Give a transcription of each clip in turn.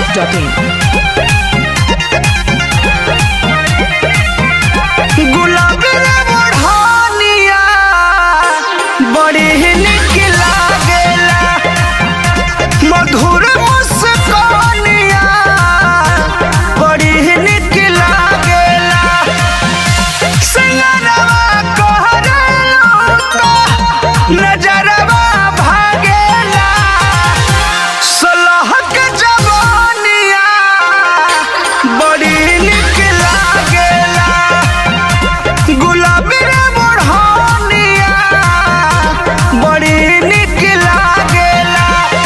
masti.in. गुलाबी रे बढ़निया बड़ी ही निक लागेला मधुर मुस्कानिया बड़ी ही निक लागेला सिंगरवा कहरेलो तो नजरवा भागेला सलहक जवानिया बड़ी निक लागेला गुलाबी रे बढ़निया बड़ी निक लागेला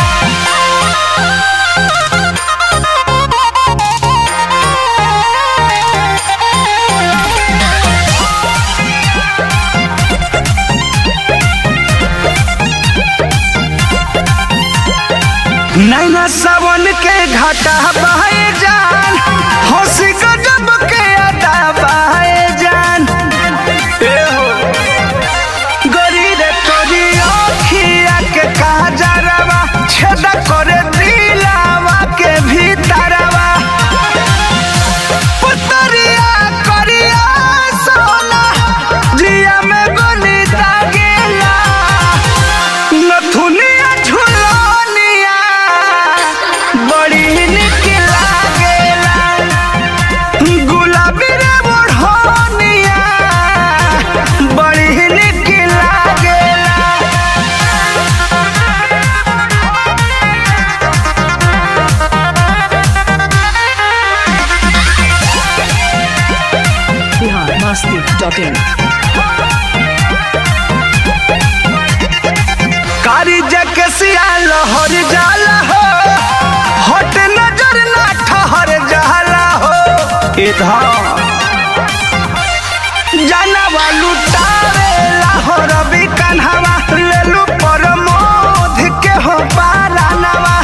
नैना सावन के घाटा बहे जान हंसी गजब के अदा बहे जान ए हो गरी रे तोरी अखिया के काजरवा छेदा करे दिलावा के भीतरवा पुतरिया करिया सोना जिया में गोली दागेला नथुनिया झुलनिया बड़ी निक लागेला गुलाबी रे बढ़निया बड़ी निक लागेला Bihar masti.in. कारी जके सिया लहर जाला हो हट नजर ना ठहर जाला हो इधर जानवा लुटावे लाहौर भी कन्हवा लेलू पर मोध के हो पारानवा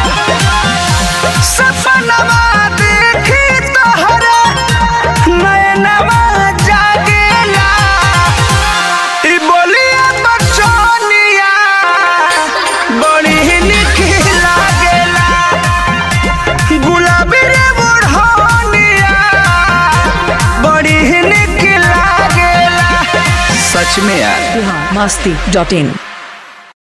सपनवा देखी तोहरे नयनवा जागेला ई बोलिया बचनिया बड़ी निक लागेला गुलाबी रे बुढ़निया बड़ी निक लागेला सच में यार Bihar masti.in.